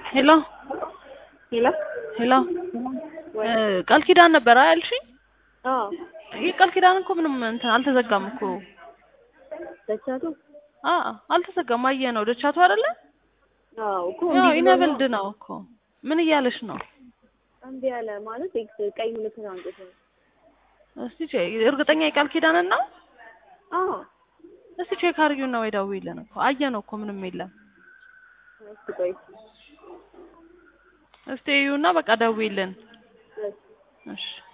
ሄሎ ሄሎ ሄሎ ቃል ኪዳን ነበር ያልሽኝ? አዎ ይህ ቃል ኪዳን እኮ ምንም እንትን አልተዘጋም እኮ። ደቻቱ አ አልተዘጋም። አየህ ነው ደቻቱ አይደለ? አዎ እኮ ያው እንዲህ ብሎ ኢነብልድ ነው እኮ። ምን እያለሽ ነው? እምቢ አለ ማለት ኤክስ ቀይ ምልክት አንጥቶ ነው። እስቲ ቼክ እርግጠኛ የቃል ኪዳንን ነው? አዎ እስቲ ቼክ አድርጊውና ወይ ደውይልን እኮ አየህ ነው እኮ ምንም የለም። እስኪ ቆይ እስቲ እዩና በቃ ደውይልን። እሺ እሺ